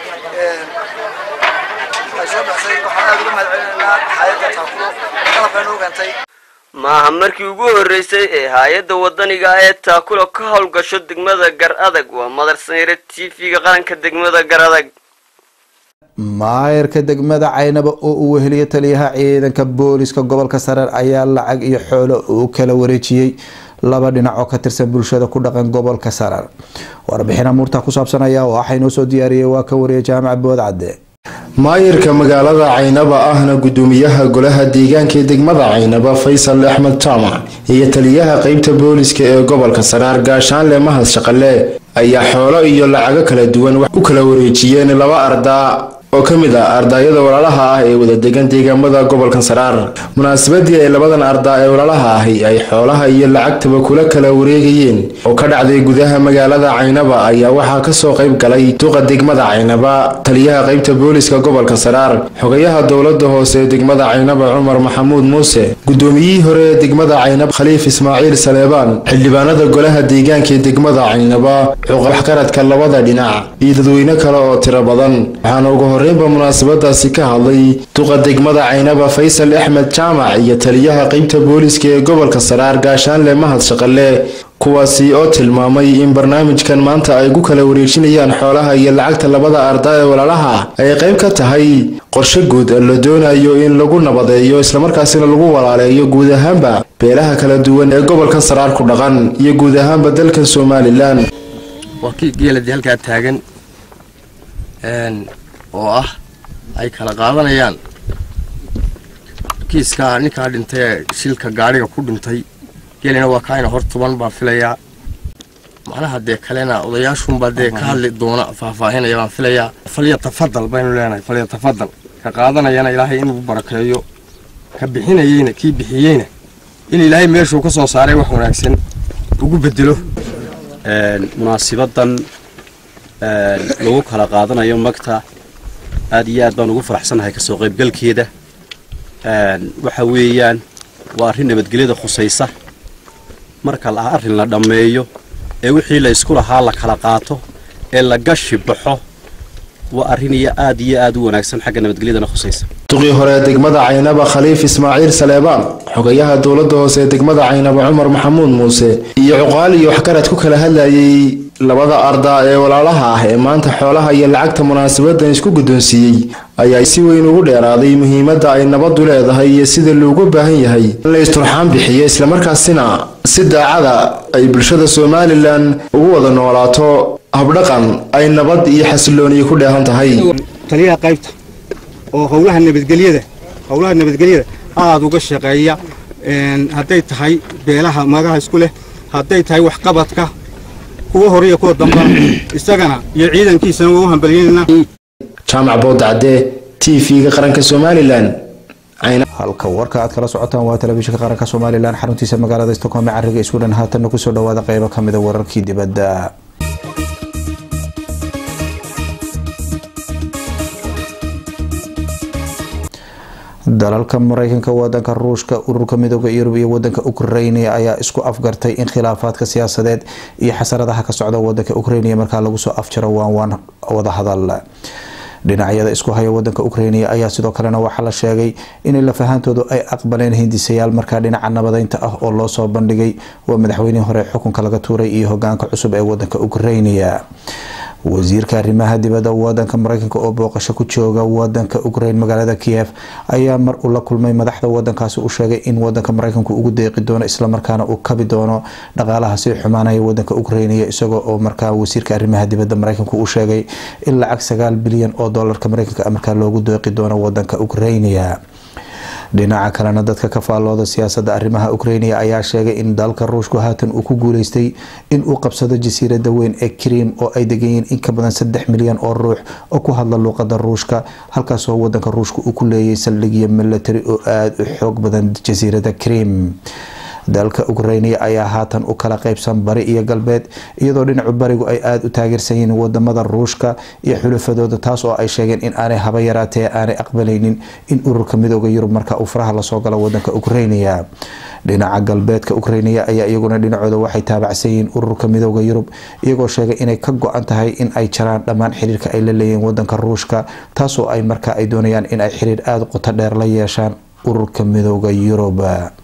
ay soo bixisay waxaan aad uga mahadcelinaynaa hay-adda takulo qalabkaa noo keentay maaha markii ugu horreysay ee hay-adda waddaniga ee taakula ka howlgasho degmada gar adag waa madar sanyare t v-ga qaranka degmada gar adag maayarka degmada caynaba oo uu weheliyo taliyaha ciidanka booliska gobolka sareer ayaa lacag iyo xoolo uu kala wareejiyey laba dhinac oo ka tirsan bulshada ku dhaqan gobolka sareer warbixin amuurta ku saabsan ayaa waxaa inoo soo diyaariyey waa ka wariya jaamac boodcadde maayirka magaalada caynaba ahna gudoomiyaha golaha deegaanka ee degmada caynaba faysal axmed jaamac iyo taliyaha qeybta booliska ee gobolka saraar gaashaanle mahad shaqale ayaa xoolo iyo lacago kala duwan wax u kala wareejiyeen laba ardaa oo ka mid ah ardaayada walaalaha ah ee wada degan deegaamada gobolka saraar munaasabadii ay labadan ardaa ee walaalaha ahi ay xoolaha iyo lacagtaba kula kala wareegayeen oo ka dhacday gudaha magaalada caynaba ayaa waxaa kasoo qayb galay duqa degmada caynaba taliyaha qeybta booliska gobolka saraar xogayaha dowlada hoose ee degmada caynaba cumar maxamuud muuse gudoomiyihii hore ee degmada caynaba khaliif ismaaciil saleebaan xildhibaanada golaha deegaanka ee degmada caynaba waxqaradka labada dhinac iyo dadweyne kale oo tiro badan waxaana ugu horeynba munaasabadaasi ka hadlay duqa degmada caynaba faysal axmed jaamac iyo taliyaha qeybta booliska ee gobolka saraar gaashaanle mahad shaqale kuwaasi oo tilmaamay in barnaamijkan maanta ay ku kala wareejinayaan xoolaha iyo lacagta labada ardaa ee walaalaha ay qayb ka tahay qorshe guud la doonayo in lagu nabadeeyo islamarkaasina lagu walaaleeyo guud ahaanba beelaha kala duwan ee gobolka saraar ku dhaqan iyo guud ahaanba dalka somalilan waa kii geeladii halkaa taagan oo ah ay kala qaadanayaan kiiskaa ninkaa dhintay ee shilka gaadhiga ku dhintay geelina waa kaayna hor tuban baan filayaa macnaha dee kalena odayaashunbaa dee ka hadli doona faahfaahinaya baan filayaa falya tafadal baynu leenahay falya tafadal ka qaadanayana ilaahay inuu barakeeyo ka bixinayeyna kii bixiyeyna in ilaahay meeshuu ka soo saaray wax wanaagsan ugu bedelo munaasibadan lagu kala qaadanayo magta aad iyo aad baan ugu faraxsanahay kasoo qaybgalkeeda waxa weeyaan waa arrin nabadgelyada khusaysa marka arrin la dhammeeyo ee wixii la isku lahaa la kala qaato ee la gashi baxo waa arrin iyo aad iyo aad u wanaagsan xagga nabadgelyadana khusaysa duqii hore degmada caynaba khaliif ismaaciil saleebaan xogayaha dowlada hoose ee degmada caynaba cumar maxamuud muuse iyo cuqaal iyo waxgarad ku kala hadlayay labada ardaa ee walaalaha ah ee maanta xoolaha iyo lacagta munaasabadan isku guddoonsiiyey ayaa si weyn ugu dheeraaday muhiimadda ay nabadu leedahay iyo sida loogu baahan yahay in la isturxaan bixiyo islamarkaasina si daacada ay bulshada somalilan ugu wada noolaato habdhaqan ay nabad iyo xasilooniyo ku dheehan tahay taliyaha qaybta oo howlaha nabadgelyada howlaha nabadgelyada aada uga shaqeeya hadday tahay beelaha magaha isku leh hadday tahay waxqabadka kuwa hore iyo kuwa damba isagana iyo ciidankiisana waa u hambalyeynayna jaamac boodacde t v-ga qaranka somalilan halka warka aad kala socotaan waa telefishinka qaranka somalilan xaruntiisa magaalada stockholm ee cariga isku dhan haatanna kusoo dhawaada qeybo kamida wararkii dibadda dalalka mareykanka wadanka ruushka ururka midooda yurub iyo wadanka ukrainia ayaa isku afgartay in khilaafaadka siyaasadeed iyo xasaradaha ka socda wadanka ukrainia markaa lagu soo afjaro waanwaan wadahadal dhinacyada isku haya wadanka ukrainia ayaa sidoo kalena waxaa la sheegay in lafahantoodu ay aqbaleen hindisayaal markaa dhinaca nabadeynta ah oo loo soo bandhigay waa madaxweynihii hore xukunka laga tuuray iyo hogaanka cusub ee wadanka ukrainia wasiirka arrimaha dibadda wadanka mareykanka oo booqasho ku jooga wadanka ukraine magaalada kiev ayaa mar uu la kulmay madaxda wadankaasi u sheegay in wadanka mareykanku ugu deeqi doono islamarkaana uu kabi doono dhaqaalaha sii xumaanaya wadanka ukrainiya isagoo oo markaa wasiirka arrimaha dibadda mareykanku uu sheegay in lacag sagaal bilyan oo doolarka mareykanka markaa loogu deeqi doono wadanka ukrainiya dhinaca kalena dadka ka faallooda siyaasada arrimaha ukrainia ayaa sheegay in dalka ruushku haatan uu ku guuleystay in uu qabsado jasiirada weyn ee krim oo ay deganyihiin in ka badan saddex milyan oo ruux oo ku hadla luuqada ruushka halkaasoo wadanka ruushka uu ku leeyay saldhigyo milatary oo aada u xoog badan jasiirada krim dalka ukrainiya ayaa haatan u kala qeybsan bari iyo galbeed iyadoo dhinacu barigu ay aada u taageersan yihiin wadamada ruushka iyo xulafadooda taas oo ay sheegeen in aanay haba yaraatee aanay aqbalaynin in ururka midooda yurub marka uu faraha lasoo galo wadanka ukrainiya dhinaca galbeedka ukrainiya ayaa iyaguna dhinacooda waxay taabacsan yihiin ururka midooda yurub iyagoo sheegay inay ka go-an tahay in ay jaraan dhammaan xiriirka ay la leeyihiin wadanka ruushka taasoo ay marka ay doonayaan in ay xiriir aada qoto dheer la yeeshaan ururka midooda yurub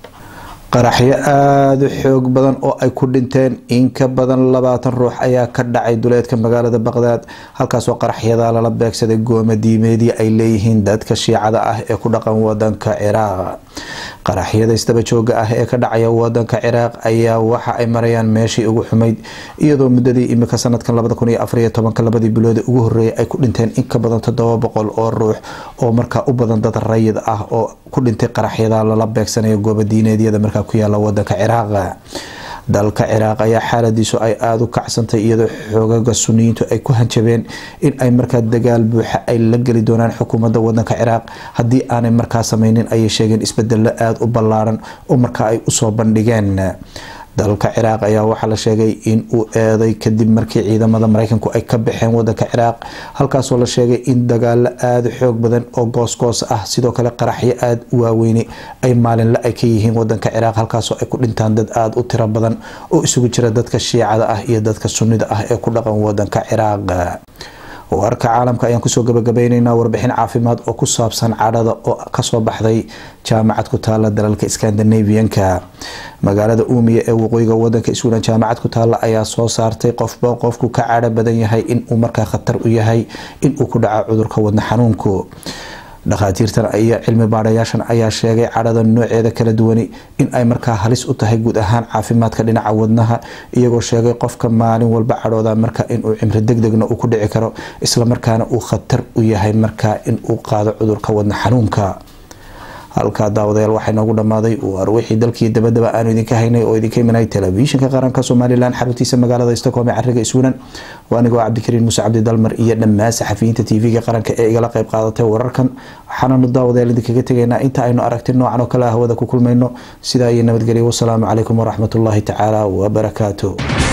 qaraxyo aada u xoog badan oo ay ku dhinteen in ka badan labaatan ruux ayaa ka dhacay duleedka magaalada baqdaad halkaasoo qaraxyada lala beegsaday gooma diimeedii ay leeyihiin dadka shiicada ah ee ku dhaqan wadanka ciraaq qaraxyada isdaba jooga ah ee ka dhacaya wadanka ciraaq ayaa waxa ay marayaan meeshii ugu xumayd iyadoo muddadii imika sanadkan labadii bilood ugu horeeyay ay ku dhinteen in ka badan toddoba boqol oo ruux oo markaa u badan dad rayid ah oo ku dhintay qaraxyada lala beegsanaya gooba diineedyada markaa ku yaala wadanka ciraaq dalka ciraaq ayaa xaaladiisu ay aada u kacsantay iyadoo xoogaga suniyiintu ay ku hanjabeen in ay markaa dagaal buuxa ay la geli doonaan xukuumadda wadanka ciraaq haddii aanay markaa sameynin ayay sheegeen isbedelo aada u ballaaran oo markaa ay usoo bandhigeen dalka ciraaq ayaa waxaa la sheegay in uu eeday kadib markii ciidamada mareykanku ay ka baxeen wadanka ciraaq halkaasoo la sheegay in dagaalo aada xoog badan oo goosgoos ah sidoo kale qaraxyo aada u waaweyne ay maalinle ay ka yihiin wadanka ciraaq halkaasoo ay ku dhintaan dad aada u tiro badan oo isugu jira dadka shiicada ah iyo dadka sunnida ah ee ku dhaqan wadanka ciraaq warka caalamka ayaan kusoo gabagabayneynaa warbixin caafimaad oo ku saabsan cadhada oo kasoo baxday jaamacad ku taala dalalka scandinavianka magaalada uumiya ee waqooyiga wadanka iswilan jaamacad ku taala ayaa soo saartay qofba qofku ka cadho badan yahay inuu markaa khatar u yahay inuu ku dhaco cudurka wadna xanuunku dhakhaatiirtan iyo cilmi baadhayaashan ayaa sheegay cadhada nooceeda kala duwani in ay markaa halis u tahay guud ahaan caafimaadka dhinaca wadnaha iyagoo sheegay qofka maalin walba cadhooda marka inuu cimri degdegna uu ku dhici karo islamarkaana uu khatar u yahay markaa inuu qaado cudurka wadna xanuunka halkaa daawadayaal waxaa inoogu dhammaaday war wixii dalkii dabadaba aanu idinka haynay oo idinka imanay telefishinka qaranka somalilan xaruntiisa magaalada stockholm ee cariga iswinan waa anigoo cabdikariin muuse cabdi dalmar iyo dhammaan saxafiyiinta tv-ga qaranka ee igala qayb qaadatay wararkan waxaananu daawadayaal idinkaga tegaynaa inta aynu aragti noocan oo kale ah hawada ku kulmayno sidaa iyo nabadgelyo wasalaamu calaykum waraxmatullaahi tacaala wabarakaatu